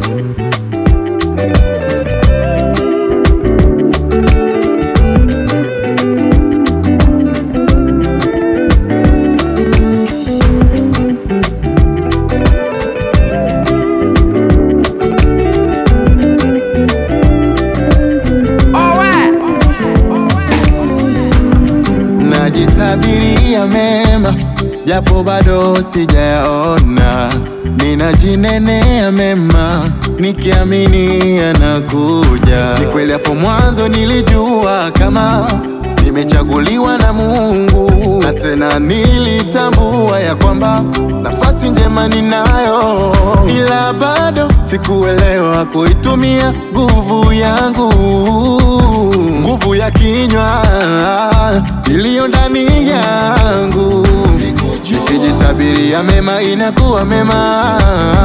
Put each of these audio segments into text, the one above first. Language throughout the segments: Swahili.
Najitabiria mema japo bado sijayaona, ninajinenea mema nikiamini yanakuja. Ni kweli hapo mwanzo nilijua kama nimechaguliwa na Mungu, na tena nilitambua ya kwamba nafasi njema ninayo, ila bado sikuelewa kuitumia nguvu yangu, nguvu ya kinywa iliyo ndani yangu. Nikijitabiria mema inakuwa mema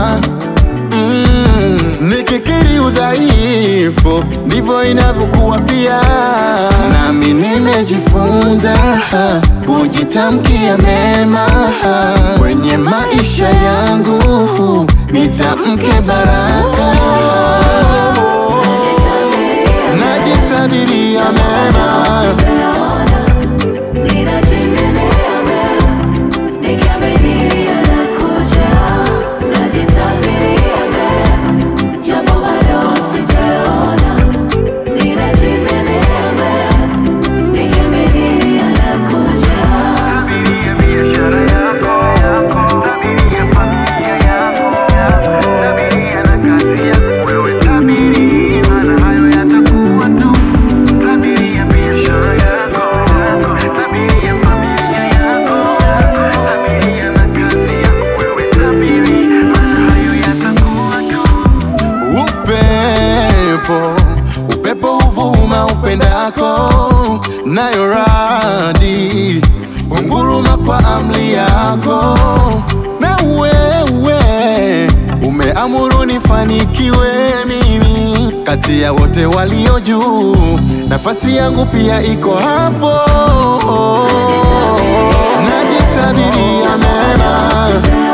mm, nikikiri udhaifu ndivyo inavyokuwa pia. Nami nimejifunza kujitamkia mema kwenye maisha yangu, nitamke baraka, najitabiria mema Tabiria biashara yako, tabiria familia yako, tabiria na kazi yako. Wewe tabiri, maana hayo yatakuwa tu. Tabiria biashara yako, tabiria familia yako, tabiria na kazi yako. Wewe tabiri, maana hayo yatakuwa tu. Upepo, upepo huvuma upendako, nayo radi hunguruma kwa amri yako, na wewe umeamuru nifanikiwe mimi kati ya wote walio juu, nafasi yangu pia iko hapo, najitabiria mema